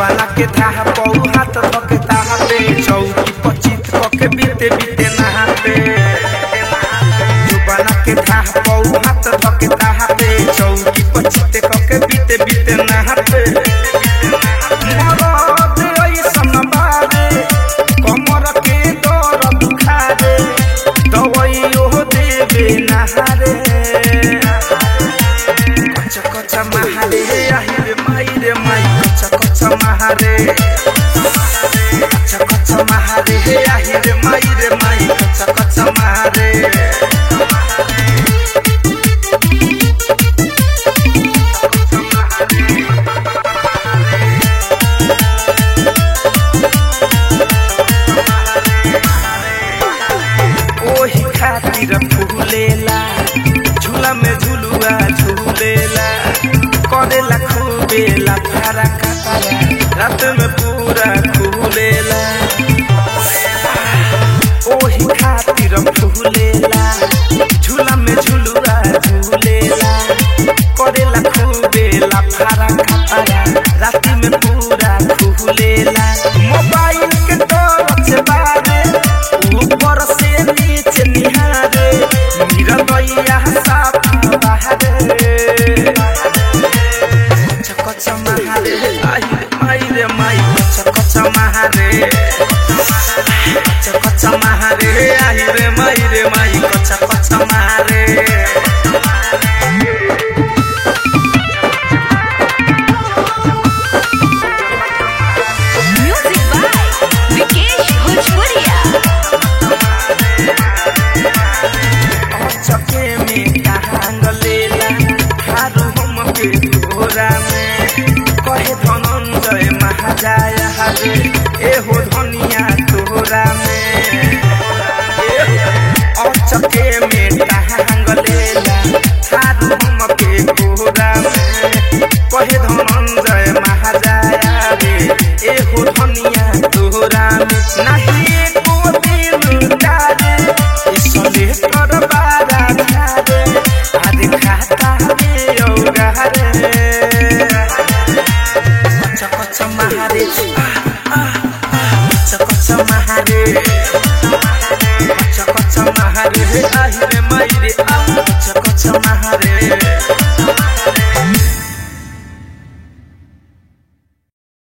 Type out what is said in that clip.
जुबाना के धाह पौ हाथ धके ताहा पे चौकी पचित पके बीते बीते नहा पे जुबाना के धाह पौ हाथ धके ताहा पे चौकी पचित पके बीते बीते नहा पे मरद ऐसन बारे कमर के दर दुखारे दवाइयो देवे नहारे कच कच महारे আহিरे माइरे माई कच कच महारे कच कच महारे আহিरे माइरे माई कच कच महारे ओही खातिर फूलेला झूला में झुलुआ झूलेला करेला खूबेला फारा कापारा रात में पूरा खूलेला ओही खातिर फूलेला झूला में झुलुआ झूलेला करेला खूबेला फारा कापारा रात में पूरा खूलेला मोबाइल के तरफ से बारे ऊपर से नीचे निहारे मेरा दैया साफ बाहरे कच कच महारे आई माई रे माई कच कच महारे कच कच महारे आई रे माई रे माई कच कच महारे Music by Vikesh Bhojpuria. चके में कहांग लेला हारू हम के तोरा में कहे धनंजय महाजाय हरे एहो धनिया तोरा में चके में कहांग लेला हारू हम के तोरा में कहे धनंजय महाजाय रे एहो धनिया तोरा में नाही एको दिन डाले इसले कर बारा खारे आदि खाता रे औगारे कच कच महारे कच कच महारे कच कच महारे আহিरे माइरे आ